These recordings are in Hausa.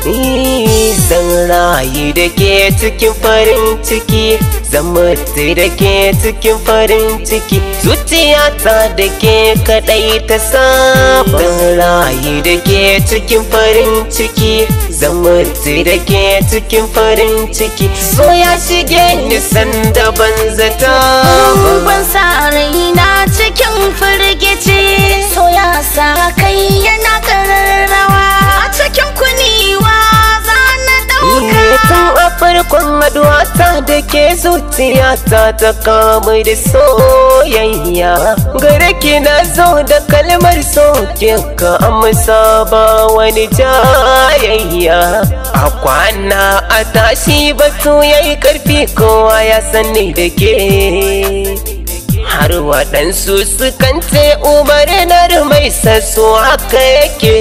Zan rayu da ke cikin farin ciki Zan mutu da ke cikin farin ciki Zuciyata da ke kadai ta saba Zan rayu da ke cikin farin ciki Zan mutu da ke cikin farin ciki So ya shige ni sanda ban zata ba ban sa raina cikin firgici so ya sa kai yana kararrawa a cikin kuniwa za na dauka Tun a farkon haduwata da ke zuciyata ta kamu da soyayya Gare ki na zo da kalmar so ka amsa ba wani jayayya A kwana a tashi batu yayi karfi kowa ya sani da ke har waɗansu sukan ce umarnar mai sasso haka yake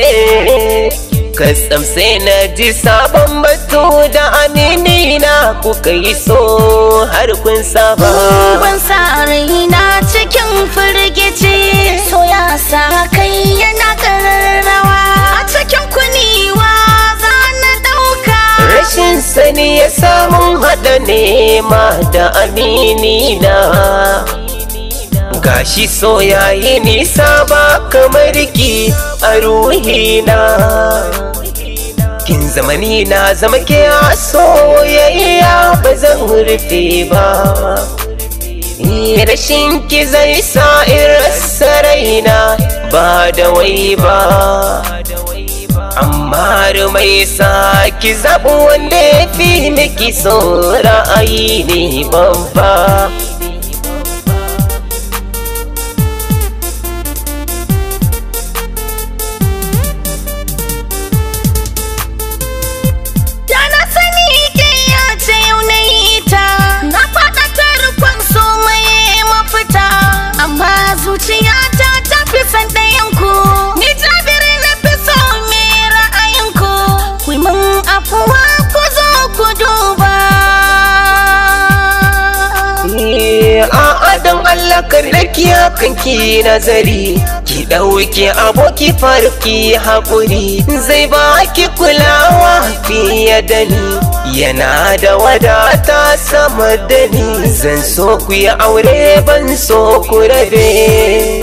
Kasam sai na ji sabon batu da amini na kuka yi so har kun saba ban sa raina cikin firgici so ya sa kai yana kararrawa a cikin kuniwa za na dauka Rashin sani ya samun haɗa nema da amini na Gashi so yayi nisa ba kamar ki a ruhina Kin zamani na zama ke a soyayya ba zan rufe ba Rashin ki zai sa in rasa raina ba da wai ba amma mai sa ki zaɓi wanda ya fi miki so ra'ayi ne babba Da na sani ke ya ce yau na yi ta Na faɗa tarkon so mai mafita Amma zuciyata ta fi san ɗayanku Ni jabiri na fi so me ra'ayinku Ku yi min afuwa ku zo ku duba a adam Allah karnaki kan ki nazari ki ɗauke aboki farki haƙuri zai ba ki kulawa fiye da ni yana da wadata sama da ni zan so ku yi aure ban so ku rabe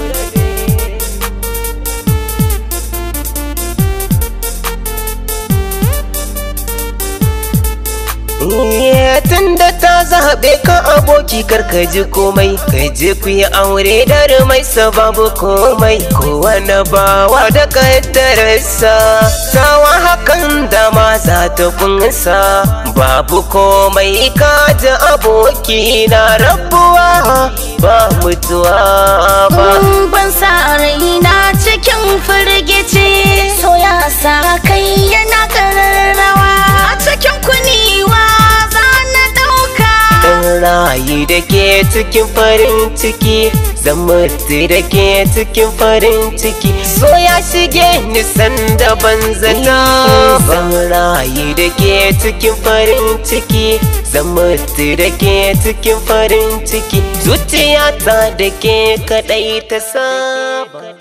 tun da ta zaɓe ka aboki karka ji komai ka je ku yi aure da mai sababu komai kowane bawa da kaddararsa tawa hakan da ma za ta kunsa babu komai ka ji aboki na rabuwa ba mutuwa ba ban sa raina cikin firgici so ya sa kai yana kararrawa a cikin kuniwa za na dauka Zan rayu da ke cikin farin ciki Zan mutu da ke cikin farin ciki So ya shige ni sanda ban zata ba Zan rayu da ke cikin farin ciki Zan mutu da ke cikin farin ciki Zuciyata da ke kaɗai ta saba